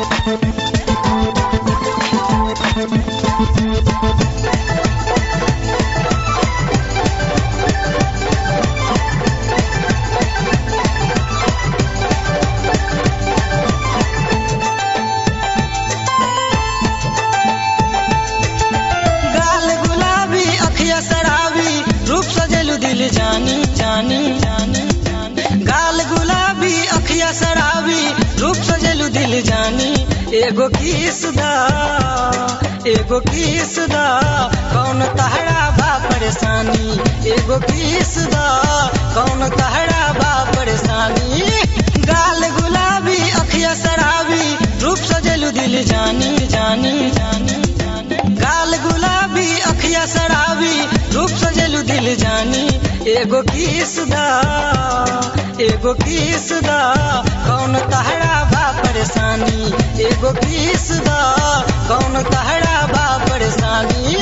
गाल गुलाबी अखिया शराबी रूप सजेलू दिल जानी जानी जानी जानी। गाल गुलाबी अखिया शराबी रूप सजेलू दिल जानी एगो किस दा एगो किस दा कौन तहरा बा परेशानी एगो किस दा कौन तहरा बा परेशानी गाल गुलाबी अखिया शराबी रूप सजेलू दिल जानी जानी जानी जानी गाल गुलाबी अखिया शराबी रूप सजेलू दिल जानी एगो किस दा एगो किस दा कौन तहरा बा परेशानी एगो किस दा कौन तहरा बा परेशानी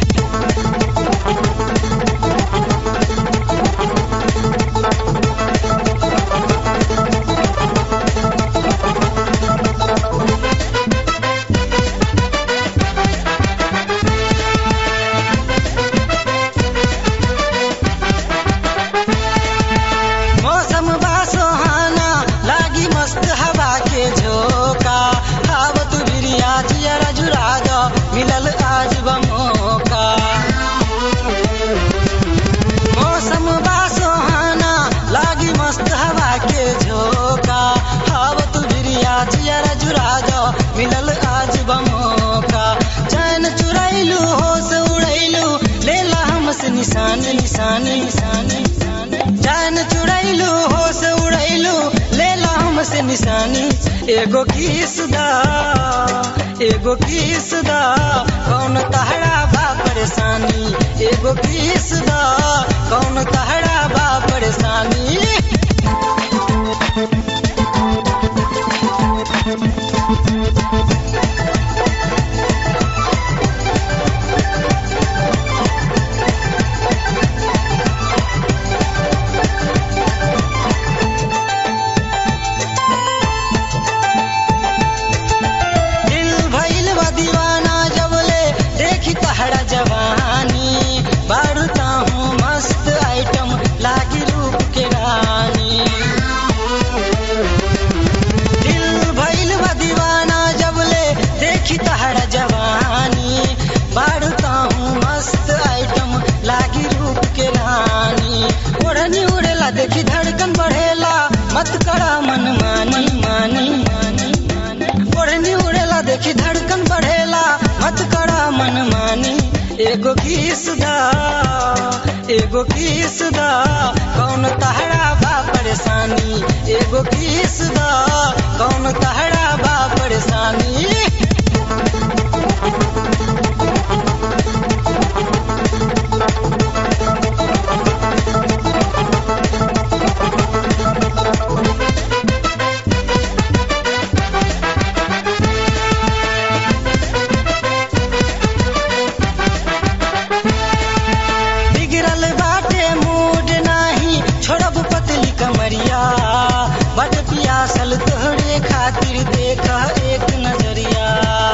मौसम बा सुहाना लागी मस्त हवा के झोंका आवत बिरिया जियरा जुरा दो मिलल आज बमोका मौसम बा सुहाना लागी मस्त हवा के झोंका आवत बिरिया जियरा जुरा दो मिलल आज बमोका चैन चुरैलू होश उड़ैलू लेला हमसे निशानी निशानी निशानी निशानी चैन चुड़ैलू होश उड़ैलू लेला हमसे निशानी एगो किस दा एगो किस दा कौन तहरा बा परेशानी एगो किस दा कौन तहरा बा परेशानी दिल भइल बा दीवाना जबले देखी तहरा जवानी बढ़ता हूँ मस्त आइटम लागी रूप के रानी दिल भइल बा दीवाना जबले देखी तहरा जवानी बढ़ता हूँ मस्त आइटम लागी रूप के रानी ओढ़नी उड़ेला देखी धड़कन बढ़ेला मत करा मन मानी मानी मानी मानी ओढ़नी उड़ेला देखी धड़कन बढ़ेला मत करा मन मानी एगो किस दा एगो किस दा कौन तहरा बा परेशानी एगो किस दा कौन तहरा बा परेशानी बिगड़ल बाटे मूड नाही छोड़ब पतली कमरिया बट पियासल तोहरे खातिर देख एक नजरिया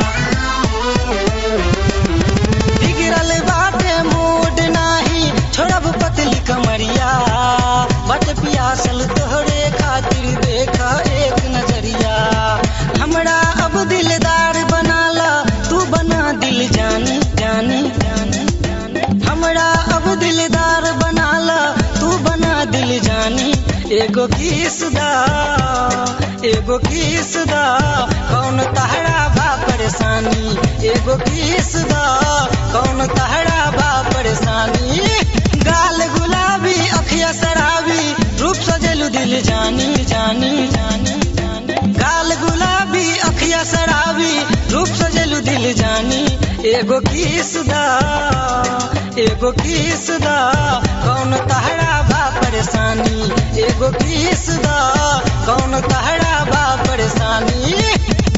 बिगड़ल बाटे मूड नाही छोड़ब पतली कमरिया बट पियासल तोहरे खातिर देख एक नजरिया हमरा अब दिलदार बनाला तू बना दिल जानी जानी जानी जानी हमरा अब दिलदार बनाला तू बना दिल जानी एगो किस दा एगो किस दा कौन तहरा बा परेशानी एगो किस दा कौन तहरा बा परेशानी गाल गुलाबी अखिया शराबी रूप सजेलू दिल जानी जानी जानी जानी गाल गुलाबी अखिया शराबी रूप सजेलू दिल जानी एगो किस दा एगो किस दा कौन तहरा बा परेशानी एगो किस दा कौन तहरा बा परेशानी